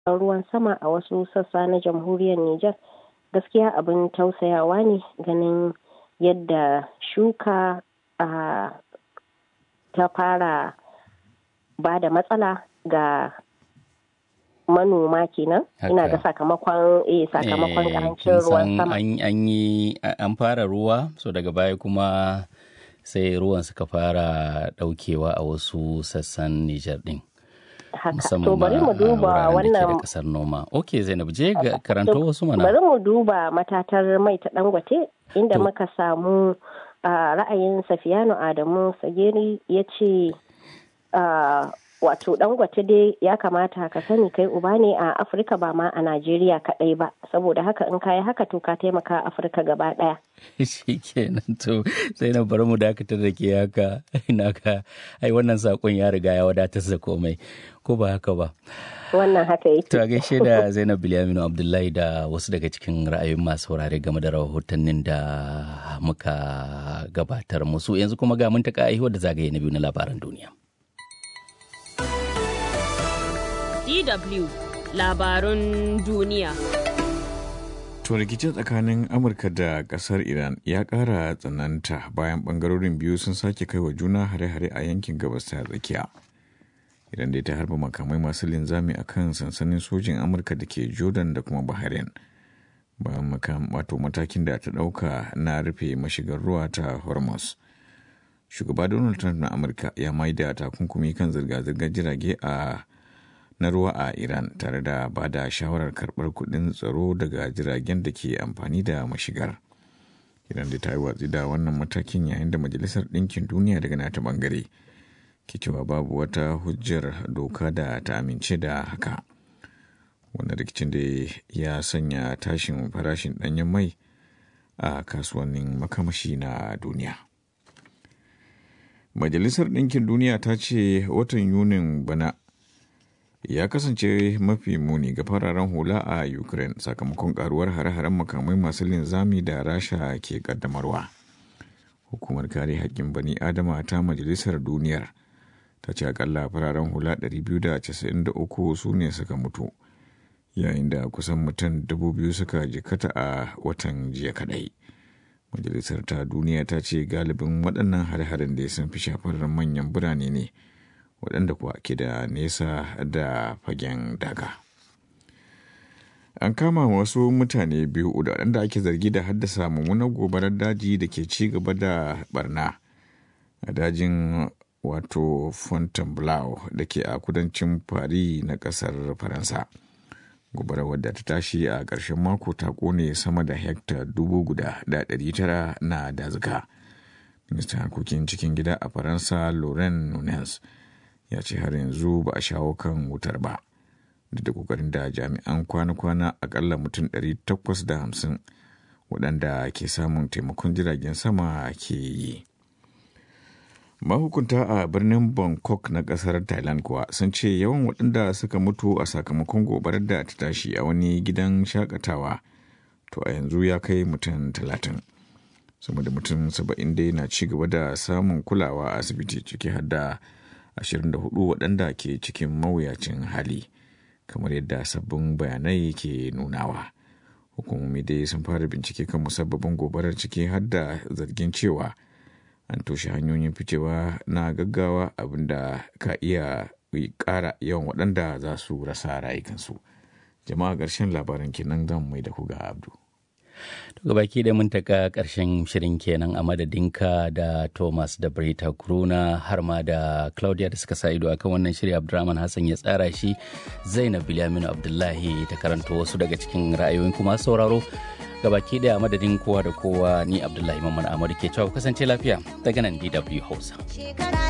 ruwan sama a wasu sassa na jamhuriyar Nijar gaskiya abin tausayawa ne ganin yadda shuka a ta fara ba da matsala ga manoma kenan ina ga sakamakon eh sakamakon karancin ruwan sama an yi an fara ruwa so daga baya kuma sai ruwan suka fara daukewa a wasu sassan Nijar din haka to bari mu duba wannan kasar noma ok zainab je ga karanto wasu mana bari mu duba matatar mai ta dangote inda muka samu ra'ayin safiyanu adamu sageri ya ce wato dangote dai ya kamata ka sani kai uba ne a afirka ba ma a najeriya kadai ba saboda haka in kayi haka to ka taimaka afirka gaba daya shi kenan to sai na bari mu dakatar da ke haka ina ka ai wannan sakon ya riga ya wadatar da komai ko ba haka ba wannan haka yake to a gaishe da zainab bilyaminu abdullahi da wasu daga cikin ra'ayoyin masu saurare game da rahotannin da muka gabatar musu yanzu kuma ga mun taka aihuwar da zagaye na biyu na labaran duniya DW labarun duniya. To rikicin tsakanin Amurka da kasar Iran ya ƙara tsananta bayan ɓangarorin biyu sun sake kai wa juna hare-hare a yankin gabas ta tsakiya. Iran dai ta harba makamai masu linzami a kan sansanin sojin Amurka da ke Jordan da kuma Bahrain. Bayan wato matakin da ta ɗauka na rufe mashigar ruwa ta Hormuz. Shugaba Donald Trump na Amurka ya maida takunkumi kan zirga-zirgar jirage a na ruwa a Iran tare da ba da shawarar karɓar kuɗin tsaro daga jiragen da ke amfani da mashigar. Iran da ta yi watsi da wannan matakin yayin da Majalisar Ɗinkin Duniya daga nata ɓangare ke cewa babu wata hujjar doka da ta amince da haka. Wannan rikicin da ya sanya tashin farashin ɗanyen mai a kasuwannin makamashi na duniya. Majalisar Ɗinkin Duniya ta ce watan Yunin bana ya kasance mafi muni ga fararen hula a ukraine sakamakon karuwar hare-haren makamai masu linzami da rasha ke kaddamarwa hukumar kare haƙƙin bani adama ta majalisar duniyar ta ce akalla fararen hula 293 su ne suka mutu yayin da kusan mutum 2000 suka jikata a watan jiya kadai majalisar ta duniya ta ce galibin waɗannan hare-haren da sun fi shafar manyan birane ne waɗanda kuwa ke da nesa da fagen daga. An kama wasu mutane biyu da waɗanda ake zargi da haddasa mummunar gobarar daji da ke ci gaba da barna a dajin wato Fontainebleau da ke a kudancin Paris na ƙasar Faransa. Gobarar wadda ta tashi a ƙarshen mako ta ƙone sama da hekta dubu guda da ɗari tara na dazuka. Ministan harkokin cikin gida a Faransa Laurent Nunez ya ce har yanzu ba a shawo kan wutar ba duk da kokarin da jami'an kwana-kwana akalla mutum 850 waɗanda ke samun taimakon jiragen sama ke yi mahukunta a birnin bangkok na ƙasar thailand kuwa sun ce yawan waɗanda suka mutu a sakamakon gobarar da ta tashi a wani gidan shakatawa to a yanzu ya kai mutum talatin sama da mutum saba'in dai na ci gaba da samun kulawa a asibiti ciki har da 24 waɗanda ke cikin mawuyacin hali kamar yadda sabbin bayanai ke nunawa hukumomi dai sun fara bincike kan musabbabin gobarar ciki har da zargin cewa an toshe hanyoyin ficewa na gaggawa abinda ka iya ƙara yawan waɗanda za su rasa rayukansu jama'a ƙarshen labaran kenan zan mai da ku ga abdu To baki da mun taka ƙarshen shirin kenan a madadinka da Thomas da Brita Kuruna har ma da Claudia da suka sa ido akan wannan shiri Abdurrahman Hassan ya tsara shi Zainab Bilaminu Abdullahi ta karanto wasu daga cikin ra'ayoyin kuma sauraro gabaki daya madadin kowa da kowa ni Abdullahi Mamman Amadu ke cewa kasance lafiya daga nan DW Hausa.